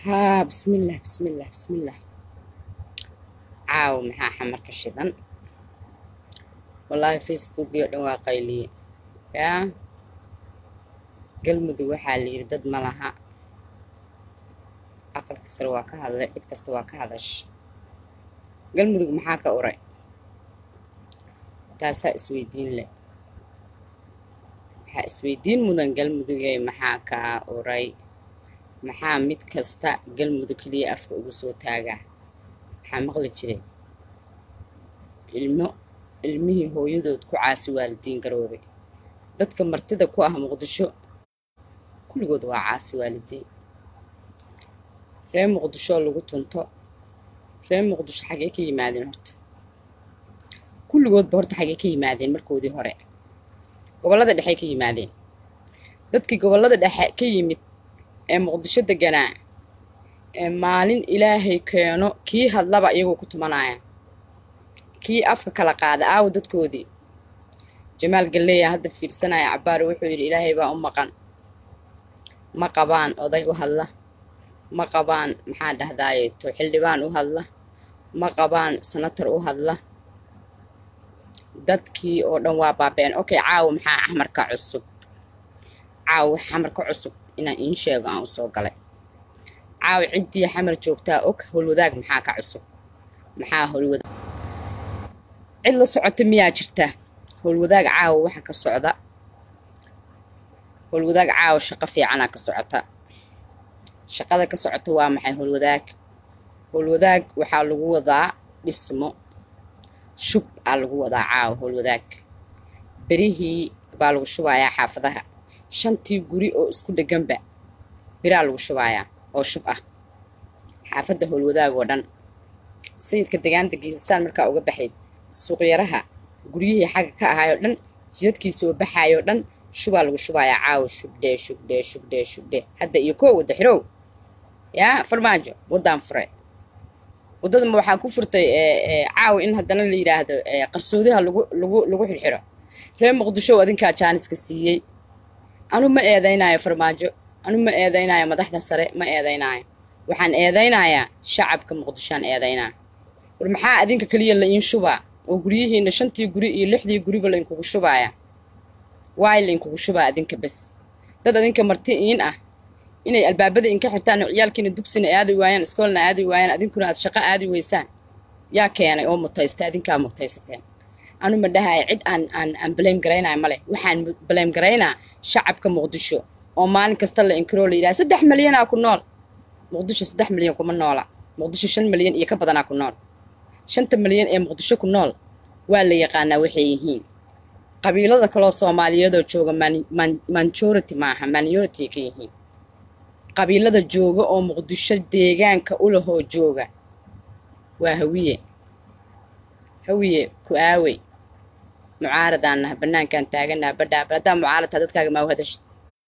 haa bismillaah bismillaah bismillaah caaw maxaa xamarka shidan wallaahi facebook iyo dhan waa qayliye yaa galmudug waxaa la yidhi dad ma laha aqalka sare waa ka hadlay cid kasta waa ka hadash galmudug maxaa ka uray taasaa isweydiin leh waxaa isweydiin mudan galmudugey maxaa kaa uray maxaa mid kasta galmudug keliya afka ugu soo taagaa maxaa maqli jiray ilmo ilmihii hooyadood ku caasi waalidiin garoobay dadka martida ku ah muqdisho kulligood waa caasi waalidiin reer muqdishoo lagu tunto reer muqdisho xaggee ka yimaadeen horta kulligoodba horta xaggee ka yimaadeen markoodii hore gobollada dhexey ka yimaadeen dadkii gobollada dhexe ka yimid ee muqdisho deganaa ee maalin ilaahay keeno kii hadlaba iyagoo ku tumanaya kii afka kala qaada aawo dadkoodii jamaal galleeya hadda fiirsanaya cabbaar wuxuu yidhi ilaahay baa u maqan ma qabaan oday u hadla ma qabaan maxaa dhahdaayeeto xildhibaan u hadla ma qabaan sanatar u hadla dadkii oo dhan waa baabeen okay caawa maxaa xamarka cusub caawa xamarka cusub inaan iin sheego aan u soo galay caawa ciddii xamar joogtaa og howlwadaag maxaa ka cusub maxaa howlwadaag cid la socota miyaa jirta howlwadaag caawa waxa ka socda howlwadaag caawa shaqo fiicanaa ka socota shaqada ka socota waa maxay howlwadaag howlwadaag waxaa lagu wadaa dhismo shub aa lagu wadaa caawa howlwadaag berihii baa lagu shubayaa xaafadaha shantii guri oo isku dheganba biraa lagu shubayaa oo shub ah xaafadda howlwadaag oo dhan sayidka degaanta geesasaan markaa uga baxayd suuqyaraha guryihii xagga ka ahaayoo dhan jidadkii soo baxaayoo dhan shubaa lagu shubayaa caawa shubdhee shubdhee shubdhee shubdhee hadda iyo koo wadda xirow yaa farmaajo waddaan fure waddadama waxaa ku furtay caawa in haddana la yidhaahdo qarsoodaha lagu lagu lagu xirxiro reer muqdisho adinkaa jaaniska siiyey anu ma eedaynaayo farmaajo anu ma eedaynaayo madaxda sare ma eedaynaayo waxaan eedaynayaa shacabka muqdishoaan eedaynaa war maxaa adinka keliya la iin shubaa oo guryihiina shantii guri iyo lixdii guriba lainkugu shubaaya waay lainkugu shubaa adinka bes dad adinka marti iin ah inay albaabada inka xirtaan oo ciyaalkiina dugsina aadi waayaan iskoolna aadi waayaan adinkuna aad shaqo aadi weysaan yaa keenay oo mutaysta adinkaa mutaysateen anu ma dhahaya cid aan aan aan blame garaynaya male waxaan blame garaynaa shacabka muqdisho oo maalin kasta la inkiroo la yidhaha saddex milyanaa ku nool muqdisho saddex milyan kuma noola muqdisho shan milyan iyo ka badanaa ku nool shanta milyan ee muqdisho ku nool waa la yaqaanaa waxay yihiin qabiilada kaloo soomaaliyeedoo jooga manjority maaha minority ka yihiin qabiilada jooga oo muqdisho deegaanka u lahoo jooga waa hawiye hawiye ku aawey mucaaradaan naha bannaankaan taaganaha badhaaba haddaa mucaaradtaa dadkaaga maa u hadashid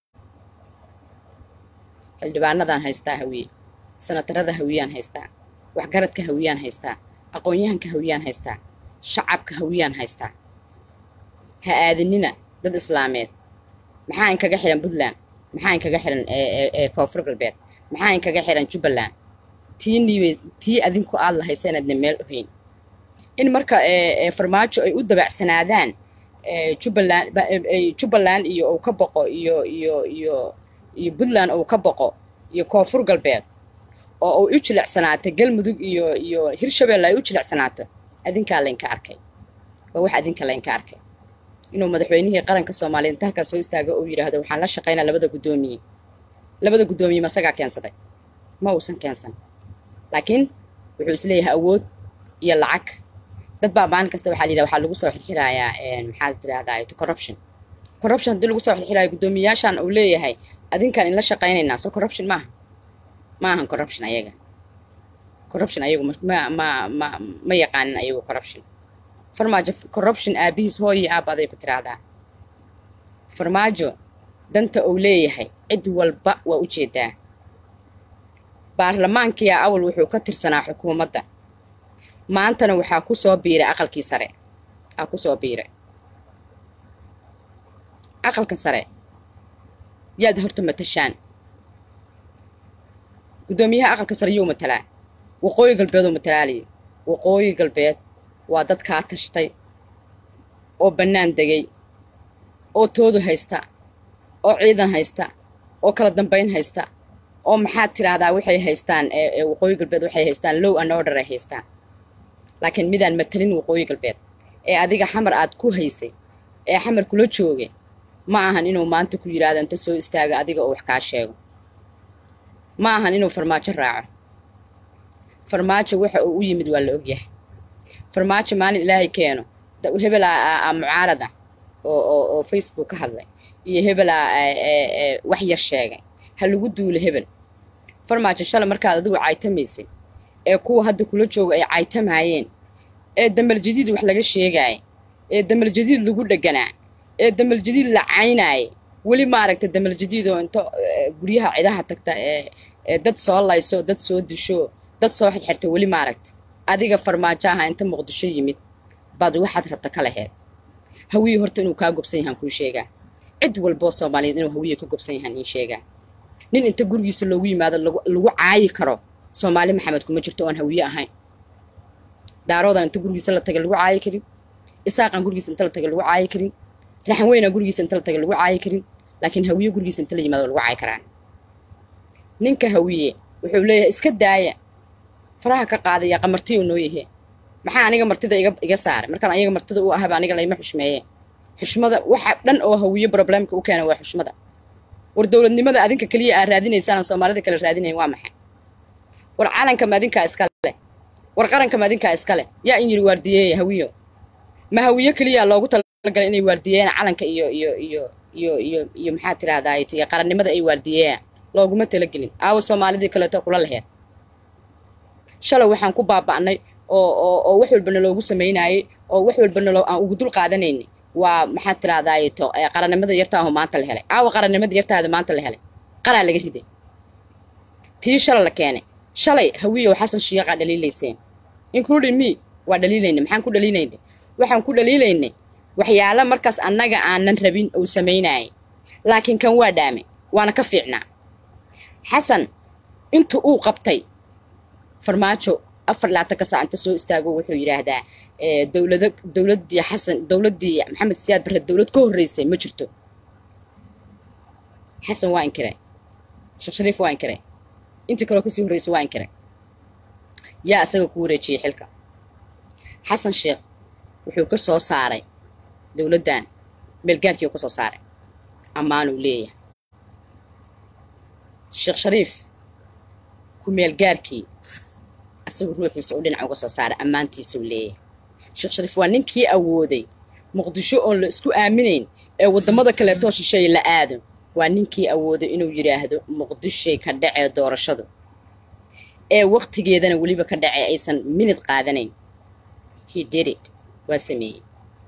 xildhibaanadaan haystaa hawiye sanatarada hawiyaan haystaa waxgaradka hawiyaan haystaa aqoon-yahanka hawiyaan haystaa shacabka hawiyaan haystaa ha aadinina dad islaameed maxaa inkaga xihan puntland maxaa inkaga xihan koonfur galbeed maxaa inkaga xihan jubbaland tii niibay tii adinku aad lahaysa inaadna meel ohayn in marka farmaajo ay u dabacsanaadaan jubbaland jubbaland iyo uu ka boqo iyo iyo iyo iyo puntland uu ka boqo iyo koonfur galbeed oo uu u jilicsanaato galmudug iyo iyo hirshabelle ay u jilicsanaato adinkaa laynka arkay waa wax adinka laynka arkay inuu madaxweynihii qaranka soomaaliyeed inta halkaas soo istaago uu yidhaahdo waxaan la shaqaynaa labada guddoomiye labada guddoomiye masagaa keensaday ma uusan keensan laakiin wuxuu isleeyahay awood iyo lacag dad baa maalin kasta waxaa la yidhaha waxaa lagu soo xirxirayaa maxaa tirahdaa corruption corruption haddii lagu soo xirxirayo guddoomiyayaashan uu leeyahay adinkaan inla shaqaynaynaa so corruption maaha ma ahan corruption ayaga corruption ayagu ma ma ma ma yaqaanin ayagu corruption farmaajo corruption aabihiis hooyi aab aday ku tiraahdaa farmaajo danta uu leeyahay cid walba waa u jeedaa baarlamaankiyaa awal wuxuu ka tirsanaa xukuumadda maantana waxaa ku soo biiray aqalkii sare aa ku soo biiray aqalka sare yaad horta matashaan guddoomiyaha aqalka sare yuu matalaa waqooyi galbeedoo matalaaliya waqooyi galbeed waa dad kaa tashtay oo bannaan degay oo toodu haysta oo ciidan haysta oo kala dambayn haysta oo maxaad tidhaahdaa waxay haystaan waqooyi galbeed waxay haystaan low and order ay haystaan laakiin midaan matalin waqooyi galbeed ee adiga xamar aad ku haysay ee xamar kula joogay ma ahan inuu maanta ku yidhaahdo inta soo istaaga adiga oo wax kaa sheego ma ahan inuu farmaajo raaco farmaajo waxa uu u yimid waa la ogyahay farmaajo maalin ilaahay keeno hebel a mucaarada oo oo oo facebook ka hadlay iyo hebel a wax yar sheegay ha lagu duulo hebel farmaajo shalay markaad adigu caytamaysay ee kuwa hadda kula jooga ay caytamaayeen ee damal jadiid wax laga sheegaaya ee damal jadiid lagu dheganaa ee damal jadiid la caynaayay weli maaragta damal jadiid oo inta guryaha cidaha tagta ee dad soo layso dad soo disho dad soo xirxirta weli maaragta adiga farmaajo aha inta muqdisho yimid baad waxaad rabta ka laheed hawiye horta inuu kaa gobsan yahaan kuu sheegaa cid walboo soomaaliyeed inuu hawiye ka gobsan yahaan ii sheegaa nin inta gurigiisa loogu yimaado lagu caayi karo soomaali maxamed kuma jirto oon hawiye ahayn daaroodan inta gurigiisa la taga lagu caayi karin isaaqan gurigiisa inta la taga lagu caayi karin raxan weynaa gurigiisa inta la taga lagu caayi karin laakiin hawiye gurigiisa inta la yimaado lagu caayi karaa ninka hawiye wuxuu leeyahay iska daaya faraha ka qaadaya qamartiyu noo yahe maxaa aniga martida iga iga saaray markaan ayaga martida u ahaba aniga layma xushmeeye xushmada waxa dhan oo hawiye problemka u keena waa xushmada war dowladnimada adinka keliya aad raadinaysaan soomaalida kale raadinayn waa maxay war calanka ma adinkaa iskale war qaranka ma adinkaa iskale yaa in yidhi waardiyeeya hawiyo ma hawiyo keliya loogu talagalay inay waardiyeeyaan calanka iyo iyo iyo iyo iyo iyo maxaa tidhahdaa iyo qarannimada ay waardiyeeyaan looguma talagelin aawa soomaalidii kaleeto kula laheed shalay waxaan ku baaba'nay oo oo oo wax walbana loogu samaynaayey oo wax walbana loo aan ugu dul qaadanaynay waa maxaad tidhahdaaye to qarannimada yartaaho maanta la helay aawa qarannimada yartaada maanta la helay qaraa laga riday tii shalay la keenay shalay hawiyow xasan shiiqaa dhaliilayseen including me waa dhaliilaynay maxaan ku dhaliilaynay waxaan ku dhaliilaynay waxyaala markaas annaga aanan rabin uu samaynaayay laakiin kan waa dhaame waana ka fiicnaa xasan inta uu qabtay farmaajo afar laatan ka saa inta soo istaago wuxuu yidhaahdaa dowlada dowladdii xasan dowladdii maxamed siyaad barre dowlad ka horreysay ma jirto xasan waa inkiray sheekh shariif waa inkiray intii kaloo kasii horreysay waa inkiray yaa isaga ku wareejiyey xilka xasan sheekh wuxuu ka soo saaray dowladdan meelgaarkii uu ka soo saaray ammaanuu leeyahay sheekh shariif ku meelgaarkii asagu ruuxiisa uu dhinac uga soo saaray ammaantiisuu leeyahay sheekh shariif waa ninkii awooday muqdisho oon la isku aaminayn ee waddamada kaleetoo shisheeye la aado waa ninkii awooday inuu yidhaahdo muqdishay ka dhacee doorashadu ee wakhtigeedana weliba ka dhacee aysan minid qaadanayn he did it waa sameeyey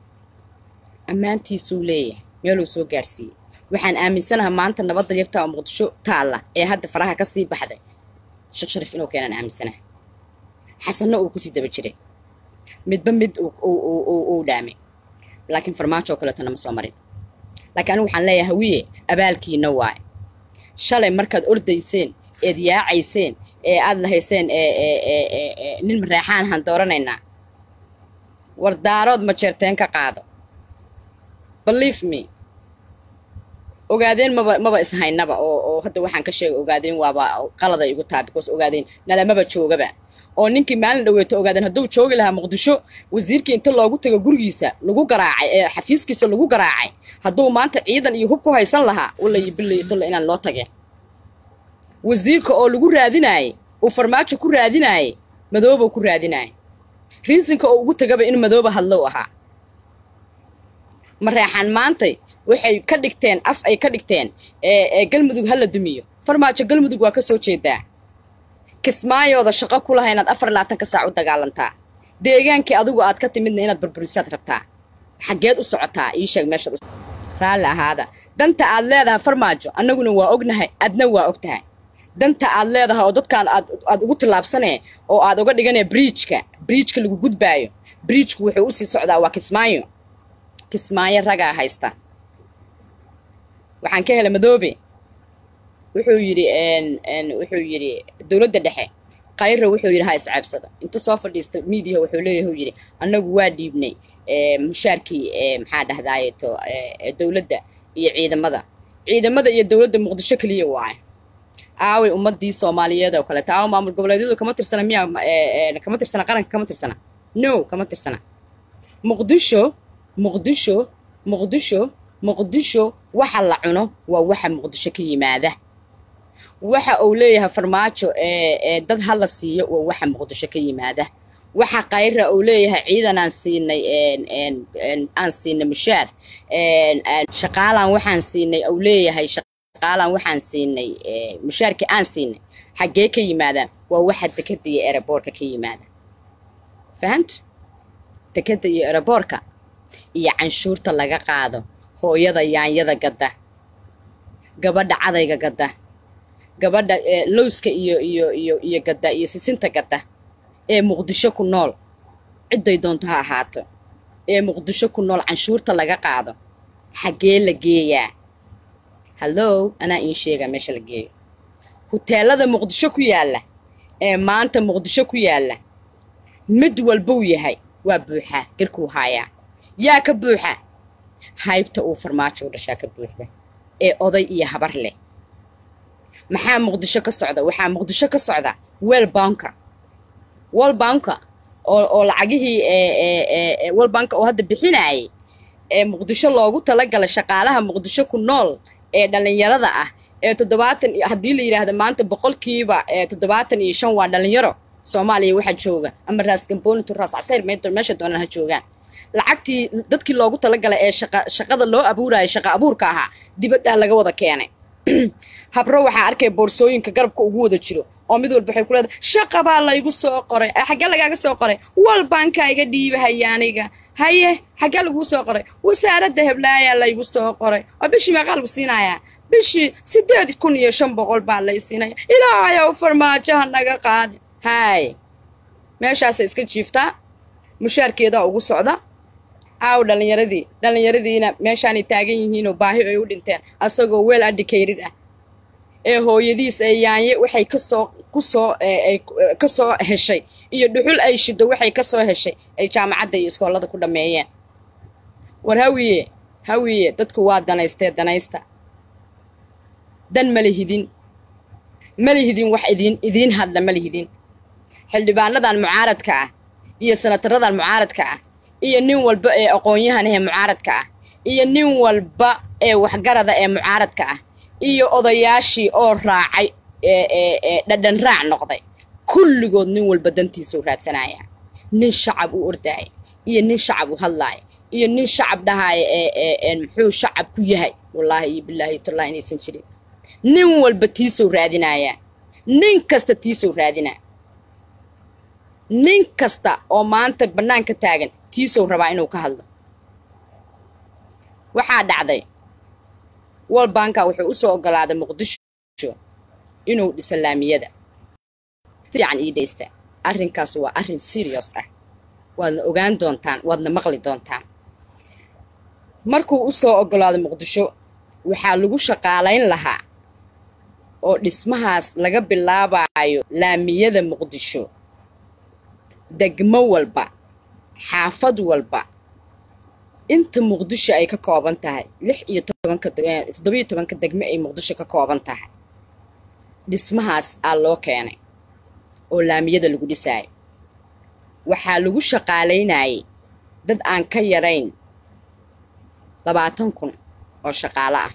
ammaantiisuu leeyahay meeluu soo gaarsiiyey waxaan aaminsanaha maanta nabadda yartaa oo muqdisho taalla ee hadda faraha ka sii baxday sheekh shariif inuu keenaan aaminsanaha xasanna uu kusii daba jiray midba mid uu dhaamay laakiin farmaajo oo kaleetona ma soo marin laakiin anigu waxaan leeyahay hawiye abaalkiina waay shalay markaad ordayseen eed yaacayseen ee aad lahayseen nin mareexaan ahaan dooranaynaa war daarood ma jeerteen ka qaado believe me ogaadeen maba maba ishaynaba oo oo hadda waxaan ka sheegay ogaadeen waaba qalada igu taa because ogaadeen nalamaba joogaba oo ninkii maalin dhaweeto ogaadeen hadduu joogi lahaa muqdisho wasiirkii inta loogu tago gurigiisa lagu garaacay ee xafiiskiisa lagu garaacay hadduu maanta ciidan iyo hub ku haysan lahaa walayo bilayo tolla inaan loo tageen wasiirka oo lagu raadinaayey uu farmaajo ku raadinaayey madoobou ku raadinaayay riisinka oo ugu tagaba in madooba hadlow ahaa mareexaan maantay waxay ka dhigteen af ay ka dhigteen ee galmudug ha la dumiyo farmaajo galmudug waa ka soo jeedaa kismaayooda shaqo ku laha inaad afar labaatanka saac u dagaalantaa deegaankii adigu aad ka timidna inaad burburisaad rabtaa xaggeed u socotaa ii sheeg meeshaad raalli ahaada danta aad leedahay farmaajo annaguna waa ognahay adna waa og tahay danta aad leedahay oo dadkaan aad aad ugu tillaabsanee oo aad uga dhiganee briijka briijka lagu gudbaayo briijku wuxuu usii socdaa waa kismaayo kismaayo ragaa haysta waxaan ka helay madoobe wuxuu yidhi wuxuu yidhi dowladda dhexe khayra wuxuu yidhi ha iscaabsado inta soo fadhiista miidiyaha wuxuu leeyahay yidhi annagu waa dhiibnay mushaarkii maxaa dhahdaayeto dowladda iyo ciidamada ciidamada iyo dowladda muqdisho keliya waaye aaway ummadii soomaaliyeed oo kaleeto aawa maamul goboleedyadu kama tirsana miyaa kama tirsana qaranka kama tirsana no kama tirsana muqdisho muqdisho muqdisho muqdisho waxa la cuno waa waxa muqdisho ka yimaada waxa uu leeyahay farmaajo dad hala siiyo waa waxa muqdisho ka yimaada waxa khayra uu leeyahay ciidan aan siinay aan siinay mushaar shaqaalaan waxaan siinay uu leeyahay shaqaalaan waxaan siinay mushaarkii aan siinay xaggee ka yimaadaan waa waxa dekada iyo ereboorka ka yimaada fahamtu dekada iyo ereboorka iyo canshuurta laga qaado hooyada yaanyada gadda gabadha cadayga gadda gabadha lowska iyo iyo iyo iyo gadda iyo sisinta gadda ee muqdisho ku nool cidday doonto ha ahaato ee muqdisho ku nool canshuurta laga qaado xaggee la geeyaa hallow anaa iin sheegaa meesha la geeyo huteelada muqdisho ku yaalla ee maanta muqdisho ku yaalla mid walbuu yahay waa buuxaa garkuu haayaa yaa ka buuxa haybta uu farmaajo u dhashaa ka buuxda ee oday iyo habar leh maxaa muqdisho ka socda waxaa muqdisho ka socda welbanka welbanka oo oo lacagihii welbanka oo hadda bixinaayay ee muqdisho loogu talagalay shaqaalaha muqdisho ku nool ee dhallinyarada ah ee toddobaatan haddii la yidhaahdo maanta boqolkiiba toddobaatan iyo shan waa dhallinyaro soomaaliya waxaa jooga ama raas gamboonitu raas casayr meesha doonaan ha joogaan lacagtii dadkii loogu talagalay ee shaqa shaqada loo abuurayay shaqa abuurka ahaa dibaddaa laga wada keenay habro waxaa arkay boorsooyinka garabka ugu wada jiro oo mid walba waxay ku leedahay shaqa baa laygu soo qoray xaggee lagaaga soo qoray walbankaa iga dhiibahaya aniga haye xaggee laguu soo qoray wasaaradda heblaayaa laygu soo qoray oo bishii meeqaa lagu siinayaa bishii siddeed kun iyo shan boqol baa lay siinaya ilaahayow farmaajoha naga qaadi haay meeshaasay iska jiiftaa mushaarkeedaa ugu socda aaw dhallinyaradii dhallinyaradiina meeshaanay taagan yihiinoo baahi ay u dhinteen asagoo weel adhikayrid ah ee hooyadiis ee yaanye waxay kasoo kusoo ka soo heshay iyo dhuxul ay shido waxay ka soo heshay ay jaamacadda iyo iskoolada ku dhammeeyeen war hawiye hawiye dadku waa danaystee danaysta dan malihidin malihidin wax idiin idiin hadla malihidin xildhibaanadan mucaaradka ah iyo sanataradan mucaaradka ah iyo nin walba ee aqoon-yahan ahee mucaaradka ah iyo nin walba ee waxgarada ee mucaaradka ah iyo odayaashii oo raacay ee dhadhan raac noqday kulligood nin walba dantiisau raadsanaya nin shacab u ordaaya iyo nin shacab u hadlaaya iyo nin shacab dhahaaya ee muxuu shacab ku yahay wallaahi iyo bilaahi tallahi inaysan jirin nin walba tiisau raadinayaa nin kasta tiisau raadinaa nin kasta oo maanta bannaanka taagan tiisou rabaa inuu ka hadlo waxaa dhacday walbanka wuxuu u soo oggolaaday muqdisho inuu dhiso laamiyada fiican ii dhaysta arrinkaas waa arrin serious ah waadna ogaan doontaan waadna maqli doontaan markuu u soo oggolaaday muqdisho waxaa lagu shaqaalayn lahaa oo dhismahaas laga bilaabayo laamiyada muqdisho degmo walba xaafad walba inta muqdisho ay ka kooban tahay lix iyo tobanka toddobiyo tobanka degmo ay muqdisho ka kooban tahay dhismahaas aa loo keenay oo laamiyada lagu dhisaayo waxaa lagu shaqaalaynayay dad aan ka yarayn labaatan kun oo shaqaalo ah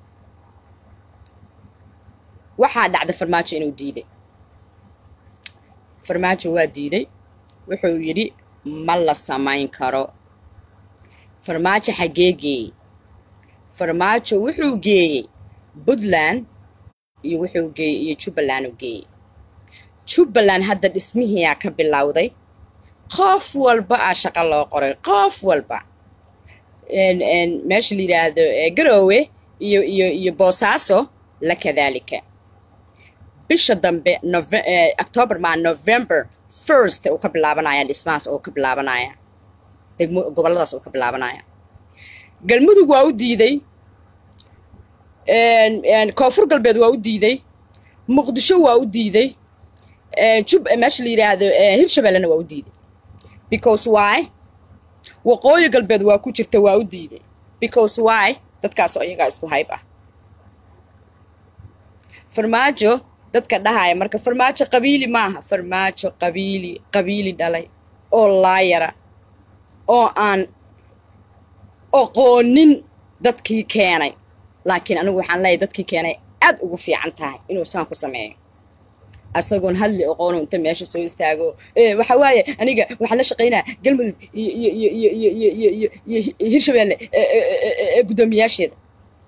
waxaa dhacday farmaajo inuu diiday farmaajo waa diiday wuxuu yidhi ma la samayn karo farmaajo xaggee geeyey farmaajo wuxuu geeyey puntland iyo wuxuu geeyey iyo jubbaland u geeyey jubbaland hadda dhismihiiyaa ka bilowday qof walba aa shaqo loo qoray qof walba meesha la yidhaahdo garoowe iyo iyo iyo boosaaso la kadaalika bisha dambe octoobar maa november first uu ka bilaabanaya dhismahaas oo ka bilaabanaya degmo gobolladaas uu ka bilaabanaya galmudug waa u diiday koonfur galbeed waa u diiday muqdisho waa u diiday jub meesha la yidhaahdo hirshabellena waa u diiday because why waqooyi galbeed waa ku jirta waa u diiday because why dadkaasoo iyagaa isku hayb ah farmaajo dadka dhahaya marka farmaajo qabiili maaha farmaajo qabiili qabiili dhalay oo laayara oo aan oqoonin dadkii keenay laakiin anigu waxaan leeyahay dadkii keenay aad ugu fiican tahay inuu saan ku sameeyo asagoon hadli oqoonu inta meesha soo istaago waxa waaye aniga waxaan la shaqaynaa galmudug iyo iyo iyo iyo iyo iyo iyo iyo iyo hirshabeelle guddoomiyaasheeda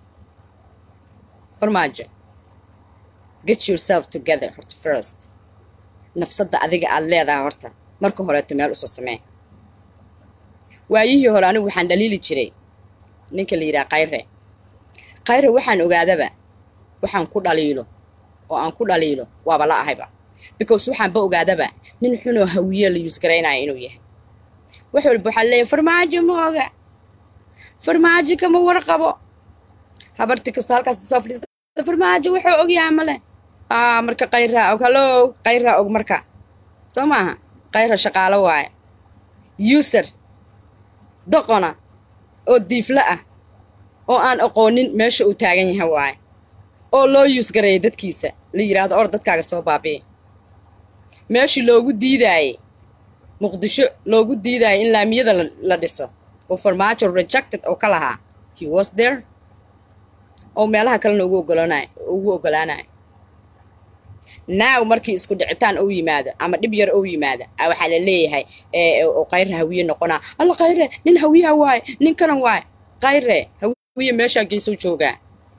farmaajo get yourself together horta first nafsadda adiga aad leedahay horta marka horeeto meel usoo samee waayihii hore anigu waxaan dhaliili jiray ninka la yidhaha kayre kayre waxaan ogaadaba waxaan ku dhaliilo oo aan ku dhaliilo waaba la ahayba because waxaanba ogaadaba nin xunoo hawiye la yuusgaraynaya inuu yahay wax walba waxaa leeyahay farmaajo ma oga farmaajo kama warqabo habarti kasta halkaas soo fadhiista farmaajo wuxuu ogyaha male aa marka kayraa og hallow kayraa og marka soo maaha kayra shaqaalo waaye user doqona oo diiflo ah oo aan aqoonin meesha uu taagan yahay waaye oo loo yuusgareeya dadkiisa la yidhaahdo or dadkaaga soo baabi'i meeshii loogu diidaayey muqdisho loogu diidaayay in laamiyada la dhiso oo farmaajo rejected oo ka lahaa he was there oo meelaha kalena ugu ogolanaay ugu ogolaanayo naaw markii isku dhicitaan ou yimaado ama dhib yar ou yimaado a waxaa la leeyahay oo kayre hawiye noqonaa alla kayre nin hawiyaha waaye nin kanan waaye kayre hawiye meeshaa geysou joogaa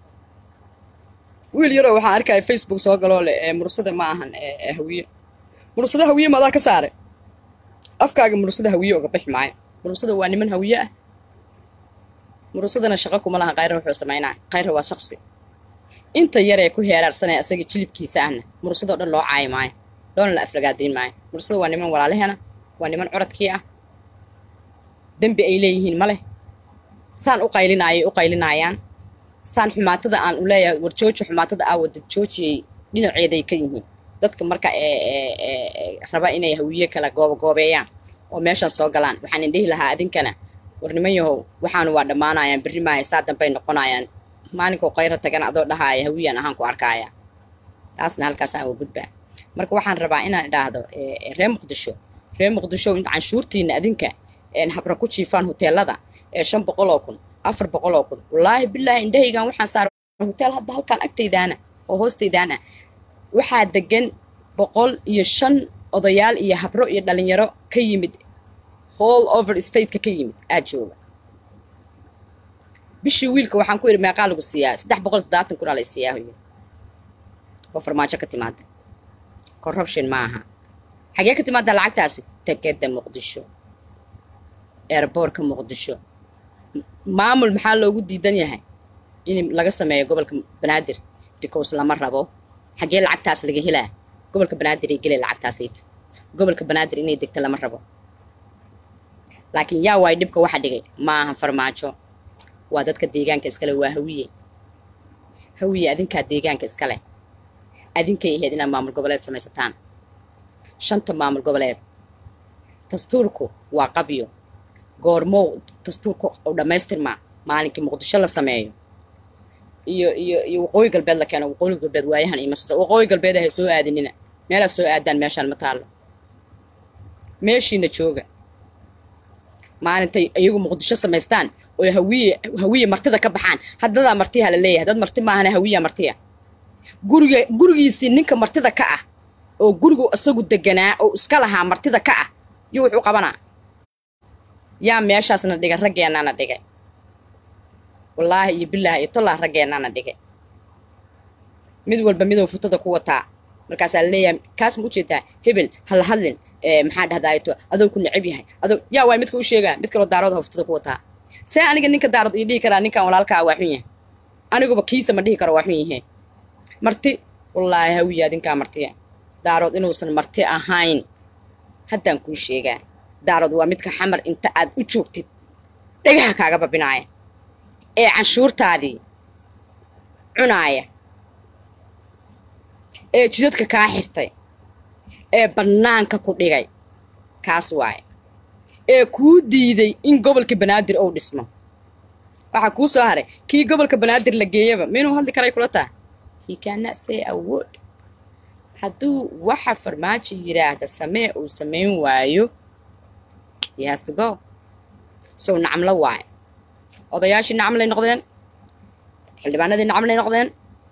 wiil yaroo waxaan arkaya facebook soo galoo leh mursada ma ahan hawiye mursada hawiye maadaa ka saaray afkaaga mursada hawiye oga bixi maayo mursada waa niman hawiye ah mursadana shaqo kuma laha kayre wuxuu samaynaa kayre waa shaqsi inta yaree ku heeraarsanaya asaga jilibkiisa ahna mursadoo dhan loo caayi maayo loona la aflagaadayn maayo mursada waa niman walaalahena waa niman curadkii ah dembi ay leeyihiin ma leh saan u qaylinaayay u qaylinayaan saan xumaatada aan u leeyahay war jooji xumaatada aa wada joojiyay dhinaceeday ka yihiin dadka marka raba inay hawiye kala goobagoobeeyaan oo meeshaan soo galaan waxaan indhihi lahaa adinkana war niman yahow waxaanu waa dhammaanayaan berri maayo saa dambay noqonayaan maalinkoo kayra tagan adoo dhahaaya hawiyaan ahaan ku arkaaya taasna halkaasaan uga gudbaa marka waxaan rabaa inaan idhaahdo reer muqdisho reer muqdisho inta canshuurtiina adinka habra ku jiifaan huteelada ee shan boqoloo kun afar boqoloo kun wallaahi bilaahi indhahaygan waxaan saaray hoteel hadda halkaan agtaydaana oo hoostaydaana waxaa degan boqol iyo shan odayaal iyo habro iyo dhalinyaro ka yimid hall over stateka ka yimid aa jooga bishii wiilka waxaan ku yidhi meeqaa lagu siiyaa saddex boqol toddobaatan kun aa lay siiyaa hoyo oo farmaajo ka timaada corruption ma aha xagee ka timaada lacagtaasi tegeda muqdisho airboortka muqdisho maamul maxaa loogu diidan yahay in laga sameeyo gobolka banaadir because lama rabo xagee lacagtaas laga helaa gobolka banaadir ay gelay lacagtaasayto gobolka banaadir inay degto lama rabo laakiin yaa waay dhibka waxa dhigay ma aha farmaajo waa dadka deegaanka iskale waa hawiye hawiye adinkaa deegaanka iskale adinkay ahayd inaad maamul goboleed samaysataan shanta maamul goboleed dastuurku waa qabyo goormow dastuurku u dhammaystirmaa maalinkii muqdisho la sameeyo iyo iyo iyo waqooyi galbeed la keeno waqooyi galbeed waayahan iyo masuusa waqooyi galbeed ahay soo aadinina meelaad soo aadaan meeshaan ma taallo meeshiina jooga maalintay iyagu muqdisho samaystaan oo hawiye hawiye martida ka baxaan haddadaa martiha la leeyahay dad marti maahana hawiya martiya guriga gurigiisii ninka martida ka ah oo gurigu isagu deganaa oo iska lahaa martida ka ah iyo wuxuu qabanaa yaa meeshaasna dhigay raggeennaana dhigay wallaahi iyo bilaahi iyo tollah raggeennaana dhigay mid walba miduu futada ku wataa markaasaa la leeyahay kaas ma ujeedaa hebel hala hadlin maxaa dhahdaayo adoo ku necab yahay adoo yaa waay midka u sheegaa mid kaloo daarood ha futada ku wataa see aniga ninka daarood ii dhihi karaa ninkan walaalkaa waa xun yahay aniguba kiisa ma dhihi karo waa xun yahay marti wallaahi hawiya adinkaa martiya daarood inuusan marti ahayn haddaan kuu sheegaa daarood waa midka xamar inta aad u joogtid dhagaha kaaga babinaaya ee canshuurtaadii cunaaya ee jidadka kaa xirtay ee bannaanka ku dhigay kaas waaye ee kuu diiday in gobolka banaadir uu dhismo waxaa kuu soo haray kii gobolka banaadir la geeyaba minuu hadli karay kula taha he cannot say a word hadduu waxa farmaajo yidhaahda samee uu samayn waayo he has to go sow nacamlo waaye odayaashii nacamlay noqdeen xildhibaanadii nacamlay noqdeen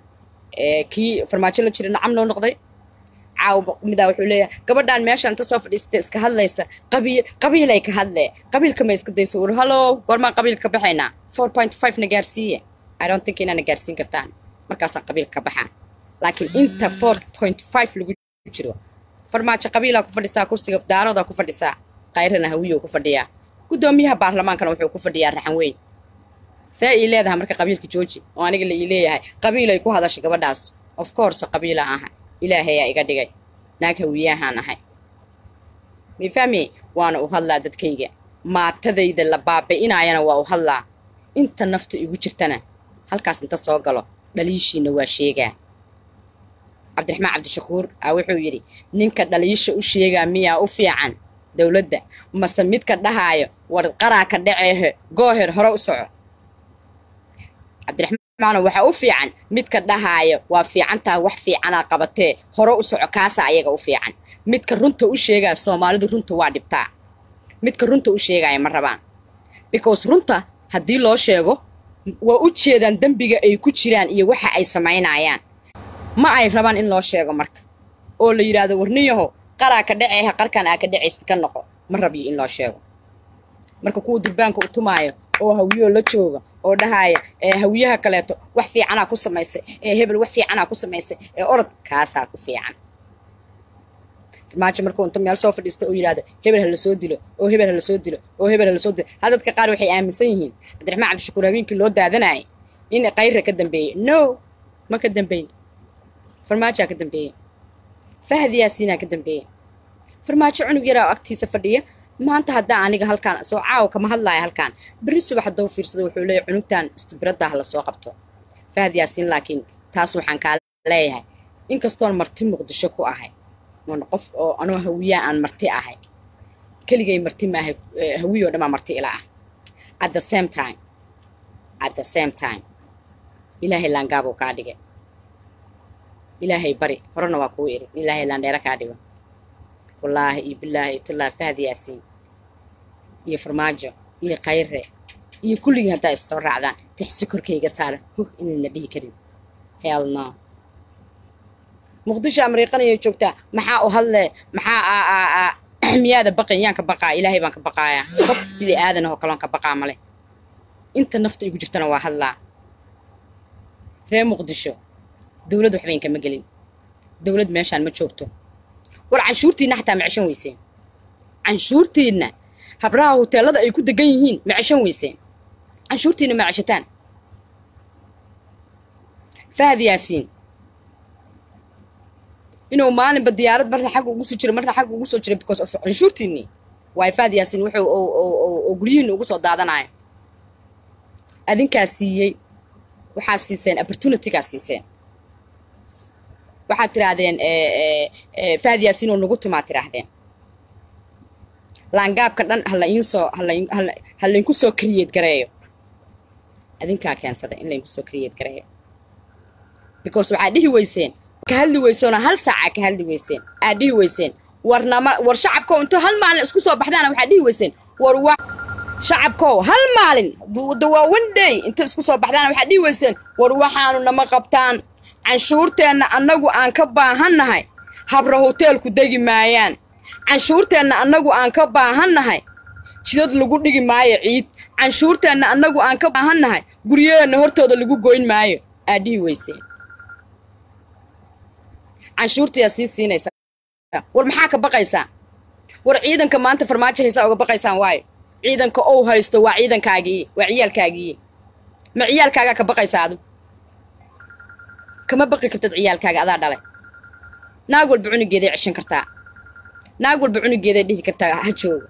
kii farmaajo la jira nacam loo noqday caawa midaa wuxuu leeyahay gabadhaan meeshaan inta soo fadhiistay iska hadlaysa qabiil qabiilay ka hadlee qabiilka ma iska daysa war hallo goormaan qabiilka ka baxaynaa four point five na gaarsiiye i don't think inaana gaarsiin kartaan markaasaan qabiilka ka baxaa laakiin inta four point five lagu jiro farmaajo qabiilaa ku fadhisaa kursiga daaroodaa ku fadhisaa kayrana hawiyou ku fadhiyaa guddoomiyaha baarlamaankana wuxuu ku fadhiyaa raxan weyn see ii leedahay marka qabiilka jooji oo aniga la ii leeyahay qabiilay ku hadashay gabadhaas of course qabiila aha ilaahayaa iga dhigay naag hawiyahaan ahay mifahmi waana u hadlaa dadkayga maatadayda la baabi'inaayana waa u hadlaa inta nafta igu jirtana halkaas inta soo galo dhaliishiina waa sheegaa cabdiraxmaan cabdishakuur aa wuxuu yidhi ninka dhaliisha u sheegaa miyaa u fiican dowladda mase midka dhahaayo war qaraa ka dhaceehe gooher hore u soco cabdiraxmaan waxaa u fiican midka dhahaayo waa fiicantaa wax fiicanaa qabatee hore u soco kaasaa ayaga u fiican midka runta u sheegaya soomaalidu runta waa dhibtaa midka runta u sheegaya ma rabaan because runta haddii loo sheego waa u jeedaan dembiga ay ku jiraan iyo waxa ay samaynayaan ma ay rabaan in loo sheego marka oo la yidhaahdo warniyaho qaraa ka dhaceeha qarkan aa ka dhacaysid ka noqo ma rabiyo in loo sheego marka kuwa durbaanka u tumaayo oo hawiyoo la jooga oo dhahaaya ee hawiyaha kaleeto wax fiicanaa ku samaysay ee hebel wax fiicanaa ku samaysay ee orod kaasaa ku fiican farmaajo markuu inta meel soo fadhiista oo yidhahdo hebel ha la soo dilo oo hebel ha la soo dilo oo hebel ha la soo dilo ha dadka qaar waxay aaminsan yihiin cabdiraxmaan cabdishakuur habeenkii loo daadanayay in kayra ka dambeeyey no ma ka dambeyn farmaajaa ka dambeeyey fahad yaasiinaa ka dambeeyey farmaajo cunug yaraa oo agtiisa fadhiya maanta haddaa aniga halkaan soo caawa kama hadlaaya halkaan berri subax haddou fiirsado wuxuu leeyahy cunugtan istibraddah la soo qabto fahad yaasiin laakiin taas waxaan kaa leeyahay inkastoon marti muqdisho ku ahay oon qof oo anoo hawiyaa aan marti ahay keligay marti maahay hawiyoo dhammaa marti ila ah at the same time at the same time ilaahay laangaabuu kaa dhigay ilaahay bari horena waa kuu iri ilaahay laandheero kaa dhigo wallaahi iyo bilaahi iyo tullaahi fahad yaasiin iyo farmaajo iyo kayre iyo kulligii haddaa is soo raacdaan tixsi korkayga saara huh inayna dhihi karin hell no muqdisho amriiqanayay joogtaa maxaa u hadlee maxaa miyaada baqan yaan ka baqaa ilaahay baan ka baqaayaa qof bili aadan oo kaloon ka baqaa male inta nafta igu jirtana waa hadlaa reer muqdisho dowlad waxbayn kama gelin dowlad meeshaan ma joogto war canshuurtiinna xataa ma ceshan weyseen canshuurtiinna habraha hoteelada ay ku degan yihiin ma ceshan weyseen canshuurtiinna ma ceshataan fahad yaasiin inuu maalinba diyaarad marna xagga ugu soo jiro marna xagga ugu soo jiro because of canshuurtiinnii waay fahad yaasiin wuxuu oo guryihiinna ugu soo daadanayo adinkaa siiyey waxaa siiseen opportunitygaa siiseen waxaad tidhaahdeen fahad yaasiin oo nagu tumaa tidhaahdeen laangaabka dhan hala iinsoo ha laynku soo kariyeed gareeyo adinkaa keensaday in laynku soo kariyeed gareeyo because waxaad dhihi weyseen ka hadli weysoona hal saaca ka hadli weyseen aad dhihi weyseen warnama war shacabkow intuu hal maalin isku soo baxdaana waxaad dhihi weyseen war wa shacabkow hal maalin waa one day inta isku soo baxdaana waxaad dhihi weyseen war waxaanu nama qabtaan canshuurteenna annagu aan ka baahannahay habra hoteelku degi maayaan canshuurteenna annagu aan ka baahannahay jidad lagu dhigi maayo ciid canshuurteenna annagu aan ka baahannahay guryaheenna hortooda lagu goyn maayo aad dhihi weyseen canshuurtiyaa sii siinaysa war maxaa ka baqaysaa war ciidanka maanta farmaajo haysaa uga baqaysaan waayo ciidanka ou haysto waa ciidankaagii waa ciyaalkaagii ma ciyaalkaagaa ka baqaysaa adu kama baqi kartad ciyaalkaaga adaa dhalay naag walba cunugeeday ceshan kartaa naag walba cunugeeday dhihi kartaa ha joogo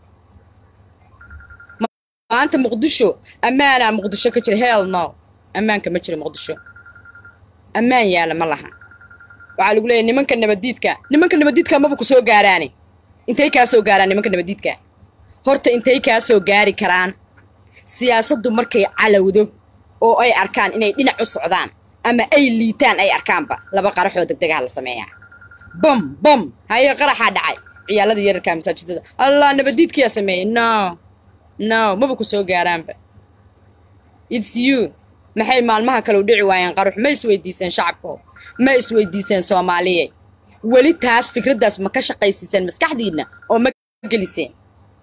maanta muqdisho ammaanaa muqdisho ka jira hell no ammaanka ma jiro muqdisho ammaan yaala ma laha waxaa lagu leeyahay nimanka nabadiidka nimanka nabadiidka maba ku soo gaaraani intay kaa soo gaaraan nimanka nabadiidka horta intay kaa soo gaari karaan siyaasaddu markay calowdo oo ay arkaan inay dhinac u socdaan ama ay liitaan ay arkaanba laba qaraxoo degdegaha la sameeyaa bam bam haye qaraxaa dhacay ciyaalada yararkaa masaajidada allah nabadiidkiyaa sameeyey no no maba ku soo gaaraanba its you maxay maalmaha kale u dhici waayeen qaruux ma isweydiiseen shacabko ma isweydiiseen soomaaliye weli taas fikraddaas ma ka shaqaysiiseen maskaxdiinna oo ma geliseen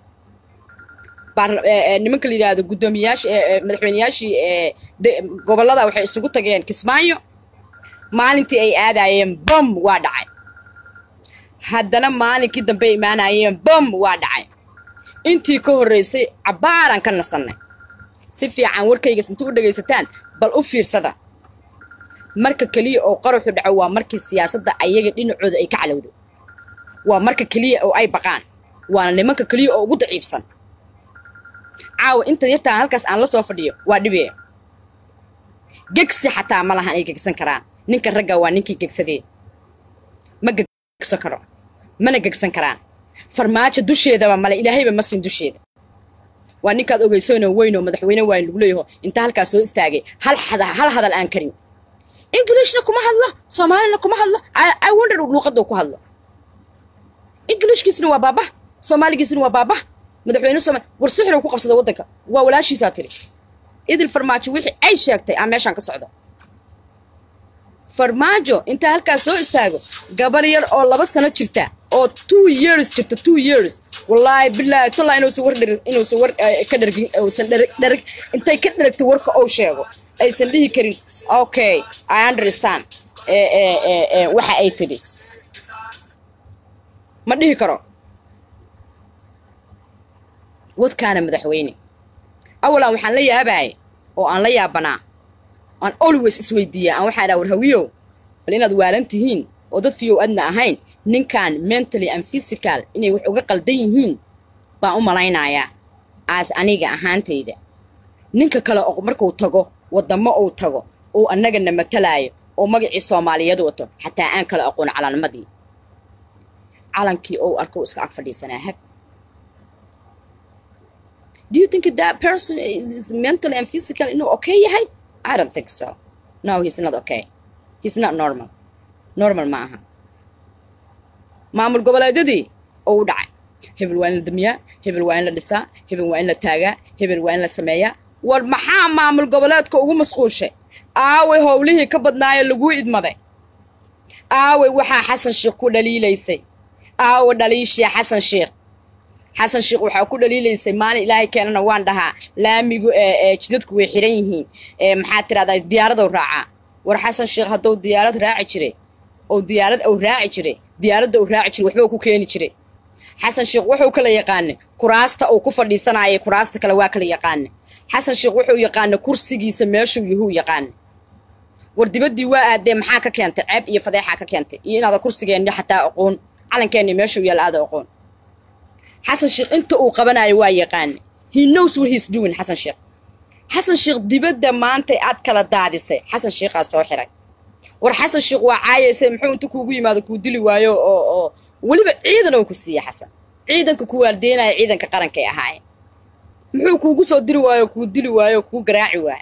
nimanka la yidhaahdo guddoomiyaashii madaxweyneyaashii gobollada waxay isugu tageen kismaayo maalintii ay aadaayeen bom waa dhacay haddana maalinkii dambe imaanayeen bom waa dhacay intii ka horraysay cabbaaran ka nasannay si fiican warkaygas intuu u dhegaysataan bal u fiirsada marka keliya oo qaraxu dhaco waa markii siyaasadda ayaga dhinacooda ay ka calowdo waa marka keliya oo ay baqaan waana nimanka keliya oo ugu daciifsan caawa inta yartaan halkaas aan la soo fadhiyo waa dhibee gegsi xataa ma lahan ay gegsan karaan ninka ragga waa ninkii gegsadee ma gegsan karo mana gegsan karaan farmaajo dusheedaba male ilaahayba ma sin dusheeda waa ninkaad ogeysoonoo weynoo madaxweyne waa in lagu leeyaho intaa halkaas soo istaagay hal hal hadal aan karin ingilishna kuma hadlo soomaalina kuma hadlo i wonder luuqadda ku hadlo ingilishkiisna waa baaba soomaaligiisna waa baaba madaxweyne sooma war sixiruu ku qabsada waddanka waa walaashiisaa tiri idil farmaajo wixii ay sheegtay aan meeshaan ka socdo farmaajo intaa halkaas soo istaago gabar yar oo laba sano jirta oo two years jirta two years wallaahi bilaahi tallaa inuusan war dhar inuusan war ka dhargin uusan dharag intay ka dharagta warka ou sheego aysan dhihi karin okay i understand waxa ay tidhi ma dhihi karo wadkaana madaxweyne awalan waxaan la yaabaay oo aan la yaabanaa aan always isweydiiya aan waxaa dhaha war hawiyow bal inaad waalan tihiin oo dad fiyow adna ahayn ninkan mentally and physical inay wax uga qaldan yihiin baan u malaynayaa aas aniga ahaantayda ninka kale oo markuu tago waddamo uu tago oo annagana matalaayo oo magacii soomaaliyeed wato xataa aan kala aqoon calanmadii calankii ou arko iska ag fadhiisanaa hab do you think that person is mentally and physical inuu okay yahay i don't think so no he's not okay he's not normal normal ma aha maamul goboleedyadii oo u dhacay hebel waa in la damiyaa hebel waa in la dhisaa hebel waa in la taagaa hebel waa in la sameeyaa war maxaa maamul goboleedka ugu masquushay aaway howlihii ka badnaayo laguu idmaday aaway waxaa xasan sheekh ku dhaliilaysay aawa dhaliishii xasan sheekh xasan sheekh waxaa ku dhaliilaysay maalin ilaahay keenana waan dhahaa laamigu jidadku way xiran yihiin maxaa tirahdaa diyaaradow raacaa war xasan sheekh hadduu diyaarad raaci jiray oo diyaarad ou raaci jiray diyaaradda uu raaci jiray waxba ku keeni jiray xasan sheekh wuxuu kala yaqaanay kuraasta uu ku fadhiisanayay kuraasta kale waa kala yaqaanay xasan sheekh wuxuu yaqaanay kursigiisa meeshuu yahuu yaqaanay war dibaddii waa aadee maxaa ka keentay ceeb iyo fadeexaa ka keentay iyo inaada kursigeenni xataa aqoon calankeenni meeshuu yaal aada aqoon xasan sheekh inta uu qabanayo waa yaqaanay he knows what he's doing xasan sheekh xasan sheekh dibadda maanta aad kala daadisay xasan sheekhaa soo xiray war xasan sheekh waa caayaysay muxuu inta kuugu yimaado kuu dili waayo oo oo weliba ciidan oo ku siiya xasan ciidanka ku waardeynaya ciidanka qarankay ahaayeen muxuu kuugu soo diri waayo kuu dili waayo kuu garaaci waayo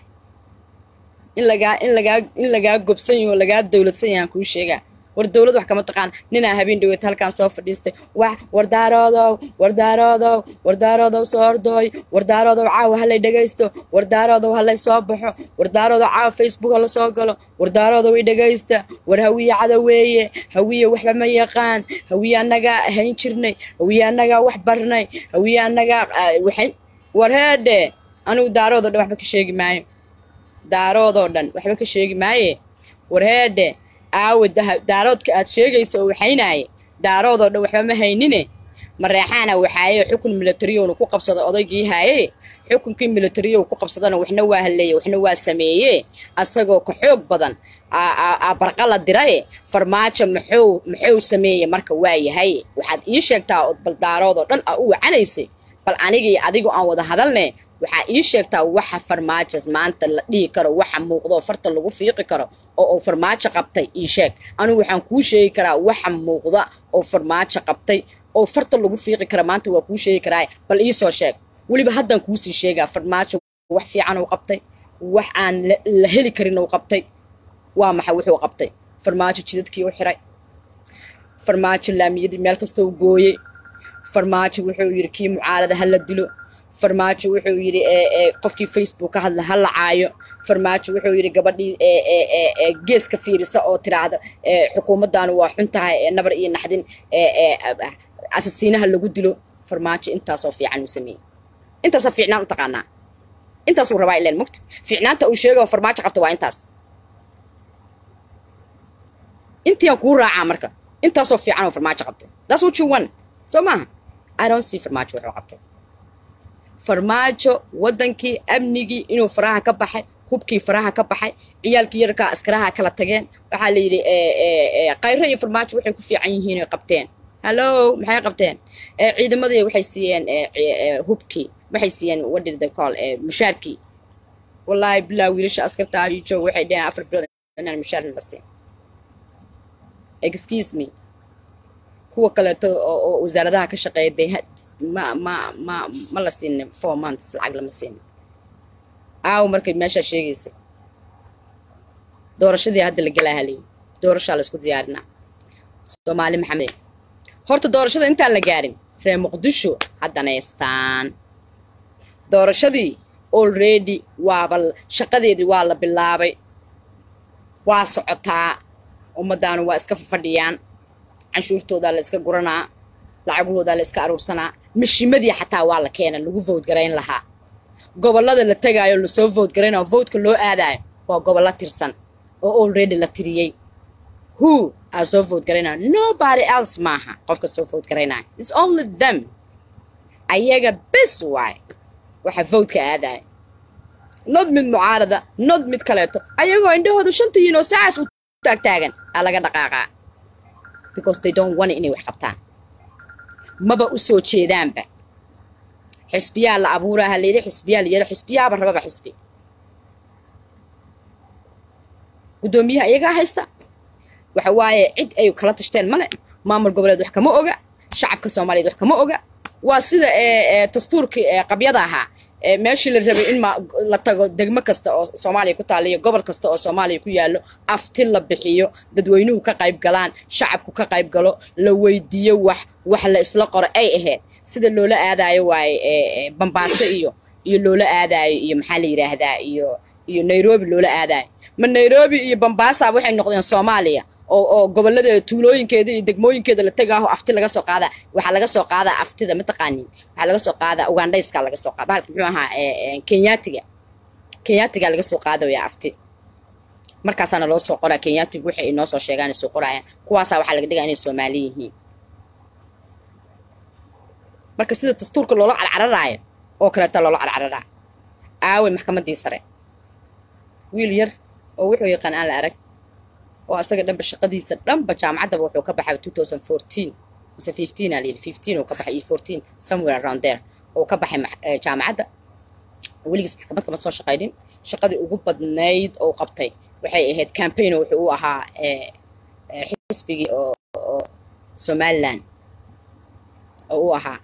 in lagaa in lagaa in lagaa gobsan yaho lagaa dowladsan yahaan kuu sheegaa war dowlad wax kama taqaan ninaa habeen dhaweeta halkaan soo fadhiistay wax wardaarodow wardaarodow wardaarodow soo ordooy wardaarodow caawa halay dhegaysto wardaarodow halay soo baxo wardaarodow caawa facebook hala soo galo wardaarodow i dhegaysta war hawiye cada weeye hawiye waxba ma yaqaan hawiye annagaa hayn jirnay hawiye annagaa wax barnay hawiye annagaa waxay war heedhe anigu daaroodoo dhan waxba ka sheegi maayo daaroodoo dhan waxba ka sheegi maaye war heedhe aawe daaroodka aad sheegayso oo waxaynaaye daaroodoo dhan waxba ma haynine mareexaana waxaaye xukun milatariyowna ku qabsada odaygii haaye xukunkii milatariyow ku qabsadana waxna waa halleeye waxna waa sameeye asagoo ka xoog badan barqa la diraye farmaajo muxuu muxuu sameeye marka waa yahay waxaad ii sheegtaa ood bal daaroodoo dhan aa u wacanaysay bal aniga iyo adigu aan wada hadalne waxaa ii sheegtaa waxa farmaajas maanta la dhihi karo waxa muuqdo farta lagu fiiqi karo oo uu farmaajo qabtay ii sheeg anigu waxaan kuu sheegi karaa waxa muuqda oo farmaajo qabtay oo farta lagu fiiqi kara maanta waa kuu sheegi karaa bal iisoo sheeg weliba haddaan kuusii sheegaa farmaajo wax fiican uu qabtay wax aan la heli karin uu qabtay waa maxay wuxuu qabtay farmaajo jidadkii u xiray farmaajo laamiyadii meel kasta u gooyey farmaajo wuxuu yidhi kii mucaarada ha la dilo farmaajo wuxuu yidhi qofkii facebook ka hadla ha la caayo farmaajo wuxuu yidhi gabadhii geeska fiirisa oo tiraahda xukuumaddaanu waa xun tahay nabar iyo naxdin asasiinaha lagu dilo farmaajo intaasoo fiican uu sameeyey intaasoo fiicnaan u taqaanaa intaasuu rabaa ileen mugta fiicnaanta uu sheegao farmaajo qabta waa intaas intiaan kuu raacaa marka intaasoo fiican oo farmaajo qabtay that's what you want soo maaha i don't see farmaajo wuxuu qabtay farmaajo waddankii amnigii inuu faraha ka baxay hubkii faraha ka baxay ciyaalkii yarkaa askaraha kala tageen waxaa la yidhi kayro iyo farmaajo waxay ku fiican yihiin oy qabteen hallo maxay qabteen ciidamadii waxay siiyeen hubkii waxay siiyeen wadhir the call mushaarkii wallaahi bilaa wiilasha askarta ayu joog waxay dheheen afar bilood inaan mushaarna la siin excuse me kuwa kaleeto oo wasaaradaha ka shaqeeya dee ma ma ma ma la siinin four months lacag lama siinin aaw markay meeshaa sheegaysa doorashadii hadda la gelaa halay doorashaa la isku diyaarinaa soomaali maxamed horta doorashada intaan la gaarin reer muqdisho haddanaystaan doorashadii already waaba shaqadeedii waa la bilaabay waa socotaa ummaddaanu waa iska fadhiyaan canshuurtoodaa la iska guranaa lacagahoodaa la iska aruursanaa mashiimadii xataa waa la keena lagu voodgarayn lahaa gobollada la tegaayo lasoo voodgaraynao voodka loo aadaayo waa gobollo tirsan oo already la tiriyey who aa soo voodgaraynaya nobody else maaha qofka soo voodgaraynaya its only them ayaga bes waay waxa voodka aadaya nod mid mucaarada nod mid kaleeto ayagoo indhahoodu shantayiin oo sacaas u taagtaagan aa laga dhaqaaqaa because they don't want inay wax qabtaan maba u soo jeedaanba xisbiyaa la abuuraa ha layidhi xisbiyaa la yidhi xisbiyaaba rababa xisbi guddoomiyaha iyagaa haysta waxa waaye cid ay kala tashteen male maamul goboleed wax kama oga shacabka soomaaliyeed wax kama oga waa sida dastuurkii qabyada ahaa meeshii la rabay in la tago degmo kasta oo soomaaliya ku taaliyo gobol kasta oo soomaaliya ku yaallo afti la bixiyo dadweynuhu ka qayb galaan shacabku ka qayb galo la weydiiyo wax wax la isla qoro ay ahayd sida loola aadaayo waaye bambaaso iyo iyo loola aadaayo iyo maxaa la yidhaahdaa iyo iyo nairobi loola aadaayo ma nairobi iyo bambaasa waxay noqdeen soomaaliya oo oo gobolladeeda tuulooyinkeeda iyo degmooyinkeeda la tegaaho afti laga soo qaadaa waxaa laga soo qaadaa aftida mataqaanin waxaa laga soo qaadaa ugandhayska laga soo qaada bahalka muxuu ahaa kenyaatiga kenyaatiga laga soo qaadaya afti markaasaana loo soo qoraa kenyaatigu waxay inoo soo sheegaan soo qoraayaan kuwaasaa waxaa laga dhigaa inay soomaali yihiin marka sida dastuurka loola carcararaayo oo kaleeta loola carcararaa aaway maxkamaddii sare wiil yar oo wuxuu yaqaan aan la arag oo asaga dhanba shaqadiisa dhanba jaamacaddaba wuxuu ka baxay two thousand fourteen mise fifteen aa layidhi fifteen uu ka baxay iyo fourteen somewhere around there oo ka baxay jaamacadda weligiis maxkamad kama soo shaqaynin shaqadii ugu badnayd oo qabtay waxay ahayd campaign wuxuu u ahaa xisbigii oo oo somaliland oo u ahaa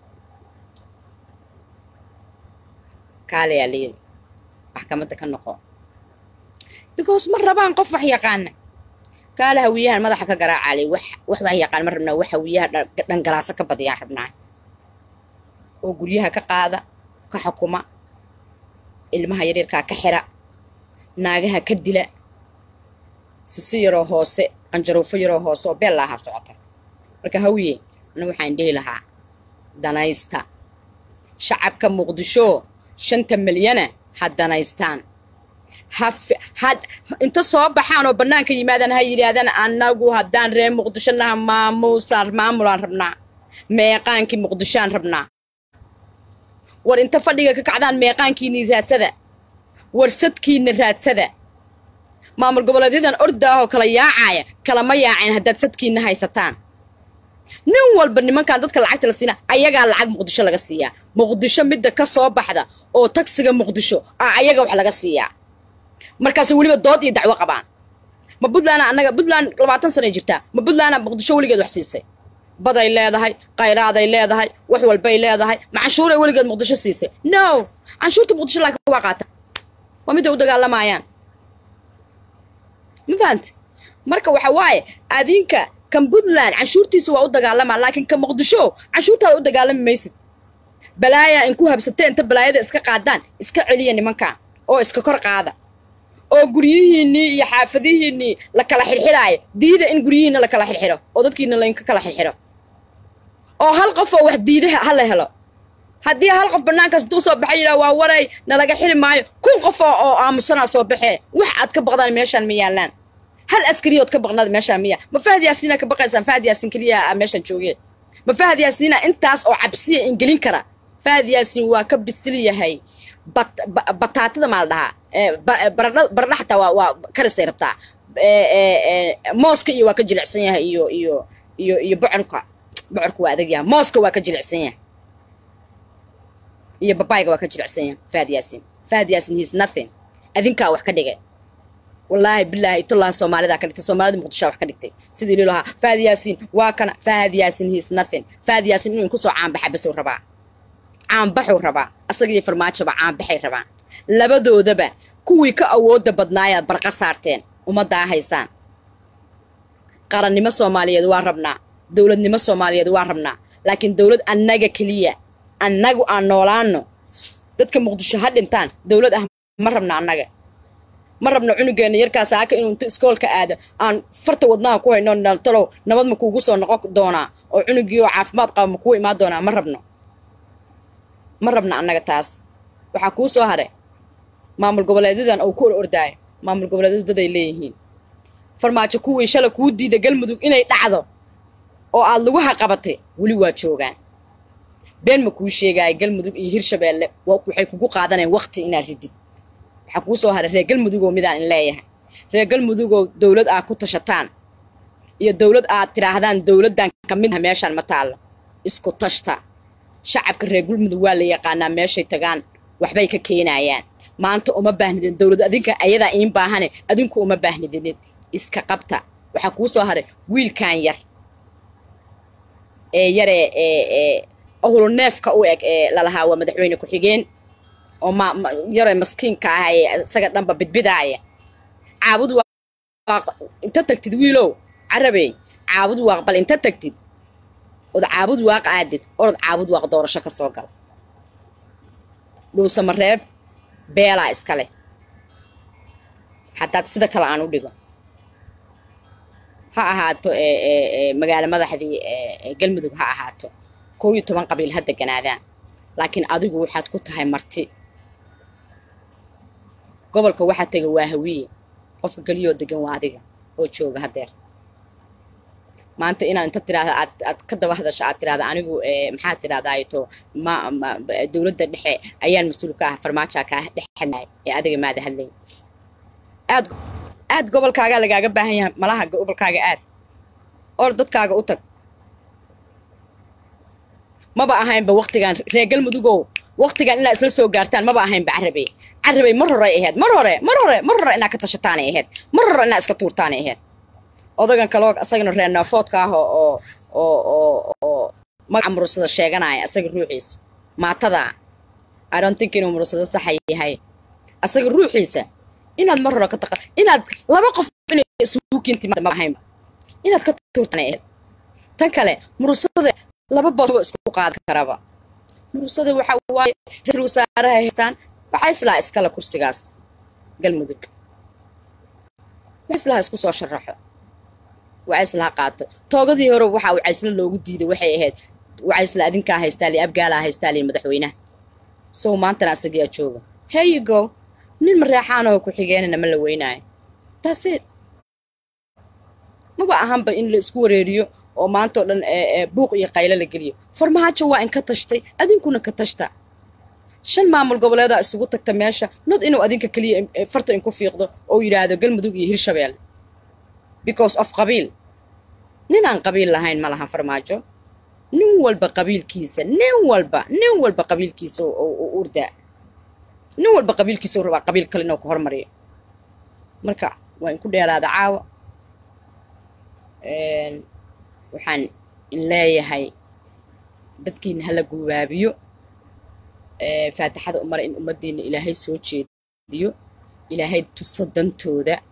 kaalayaa layidhi maxkamadda ka noqo because ma rabaan qof wax yaqaana kaala hawiyahan madaxa ka garaacaalay wax wax wax yaqaan ma rabnaa wax hawiyaha dhangalaaso ka badiyaan rabnaa oo guryaha ka qaada ka xukuma ilmaha yaryarkaa ka xira naagaha ka dila sisi yaroo hoose qanjaruufo yaroo hoose oo beellaaha socota marka hawiye ana waxaan dhihi lahaa danaysta shacabka muqdisho shanta milyana ha danaystaan ha inta soo baxaan oo bannaanka yimaadaan ha yidhaahdaan annagu haddaan reer muqdisho naha maamuusaan maamulaan rabnaa meeqaankii muqdishoaan rabnaa war inta fadhiga ka kacdaan meeqaankiinii raadsada war sadkiina raadsada maamul goboleedyadan ordaahoo kala yaacaaya kalama yaaceen haddaad sadkiina haysataan nin walba nimankan dadka lacagta la siina ayagaa lacag muqdisho laga siiyaa muqdisho midda ka soo baxda oo tagsiga muqdisho aa ayaga wax laga siiyaa markaas weliba dood iyo dacwo qabaan ma puntland annaga puntland labaatan sanay jirtaa ma puntland muqdisho weligeed wax siisay baday leedahay qayraaday leedahay wax walbay leedahay ma canshuuray weligeed muqdisho siisay no canshuurta muqdisho laakiin waa qaata waa midday u dagaalamayaan ma fahanti marka waxa waaye adinka kan puntland canshuurtiisa waa u dagaalamaa laakiin ka muqdisho canshuurtaada u dagaalami maysid balaaya in ku habsateen inta balaayada iska qaadaan iska celiya nimankan oo iska kor qaada oo guryihiinnii iyo xaafadihiinnii la kala xirxiraayo diida in guryihiinna la kala xirxiro oo dadkiina laynka kala xirxiro oo hal qof oo wax diida ha la helo haddii hal qof bannaankaas intuu soo baxay yidhaha waa waray nalaga xiri maayo kun qof oo aamusanaa soo baxee wax aad ka baqdaan meeshaan ma yaallaan hal askariyood ka baqnaad meeshaan miya ma fahad yaasiina ka baqaysaan fahad yaasiin keliya meeshaan joogee ma fahad yaasiina intaas oo cabsiya ingelin kara fahad yaasiin waa ka bisil yahay bataatada maa la dhahaa baradha xataa waa waa karisay rabtaa mooska iyo waa ka jilicsan yahay iyo iyo iyo iyo bocorka bocorka waa adag yahay mooska waa ka jilicsan yahay iyo babayga waa ka jilicsan yahay fahad yaasiin fahad yaasiin he's nothing adinkaa wax ka dhigay wallaahi bilaahi itullaha soomaalidaa ka dhigtay soomaalida muqdishaa wax ka dhigtay sidii lii lahaa fahad yaasiin waa kana fahad yaasiin he's nothing fahad yaasiin inuu kusoo caanbaxa basuu rabaa caanbaxuu rabaa asagiyo farmaajoba caanbaxay rabaan labadoodaba kuwii ka awoodda badnaayaad barqa saarteen ummaddaa haysaan qarannimo soomaaliyeed waa rabnaa dowladnimo soomaaliyeed waa rabnaa laakiin dowlad annaga keliya annagu aan noolaano dadka muqdisho ha dhintaan dowlad ah ma rabna annaga ma rabno cunugeenna yarkaas aaka inuu inta iskoolka aado aan farta wadnaha ku hayno naltalow nabad ma kuugu soo noqon doonaa oo cunugii oo caafimaad qaba ma kuu imaan doonaa ma rabno ma rabna annaga taas waxaa kuu soo haray maamul goboleedyadan oo ku or ordaayo maamul goboleedyadu daday leeyihiin farmaajo kuwii shala kuu diida galmudug inay dhacdo oo aad laguha qabatay weli waa joogaan been ma kuu sheegaayo galmudug iyo hirshabeelle waxay kugu qaadaneen waqti inaad ridid waxaa kuu soo haray reer galmudugoo midaan in leeyahay reer galmudugoo dowlad aad ku tashataan iyo dowlad aad tidhaahdaan dowladdan ka mid ah meeshaan ma taallo isku tashta shacabka reer galmudug waa la yaqaanaa meeshay tagaan waxbay ka keenayaan maanta uma baahnidin dowlad adinka ayadaa iin baahane adinku uma baahnidinin iska qabta waxaa kuu soo haray wiilkan yar ee yaree ee ahulu neefka u eg ee lalahaa waa madaxweyne ku-xigeen oo ma yaree maskiinka ah ee isaga dhanba bidbidaaya caabud waaq inta tagtid wiilow carabey caabud waaq bal inta tagtid ood caabud waaq aadid orod caabud waaq doorasho ka soo gala dhuusamareeb beelaa iska leh haddaad sida kale aan u dhigo ha ahaato magaalo madaxdii galmudug ha ahaato kow iyo toban qabiil ha deganaadaan laakiin adigu waxaad ku tahay marti gobolka waxaa tega waa hawiye qofka keliyoo degan waa adiga oo jooga haddeer maanta inaad inta tidhaahda aad aad ka daba hadasho aad tidhahda anigu maxaa tidhahdaato ma dowladda dhexe ayaan mas-uul ka ah farmaajaa kaa dhexadnaay ee adiga maada hadlay aad aad gobolkaagaa lagaaga baahan yahay malaha gobolkaaga aad or dadkaaga u tag maba ahaynba waktigan reer galmudugow waktigan inaad isla soo gaartaan maba ahaynba carabey carabey mar horay ahayd mar hore mar hore mar hore inaad ka tashataanay ahayd mar hore inaad iska tuurtaanay ahayd odagan kaloo asagana reer naafoodka ah oo oo oo oo magaca murursada sheeganaya asaga ruuxiisa maatada i don't think inuu murursado saxa yahay asaga ruuxiisa inaad mar hore ka taqa inaad laba qof inay isugu kinti ma ahaynba inaad ka tuurtaan ahayd tan kale murursada laba boos isku qaadan karaba murursada waxa waaye ra-iisul wasaaraha haystaan waxaa islaa iskale kursigaas galmudug islaha isku soo sharaxo wacaysla qaato toogadii hore waxaa wacaysla loogu diiday waxay ahayd wacaysla adinkaa haystaa li abgaalaa haystaa li madaxweynaha sow maantana asagiyaa jooga here you go nin mareexaanoo ku xigeenana ma la weynaayo taaseed maba ahanba in la isku wareeriyo oo maantao dhan buuq iyo qaylo la geliyo farmaajo waa in ka tashtay adinkuna ka tashta shan maamul goboleedaa isugu tagta meesha nod inuu adinka keliya farta inku fiiqdo oo yidhaahdo galmudug iyo hirshabeelle because of qabiil ninaan qabiil lahayn ma lahan farmaajo nin walba qabiilkiisa nin walba nin walba qabiilkiisa u urdaa nin walba qabiilkiisa u rabaa qabiil kale inuu ka hormariyo marka waa inku dheeraada caawa waxaan in leeyahay dadkiina hala guubaabiyo faatixada umara in ummaddiina ilaahay soo jeediyo ilaahay tuso dantooda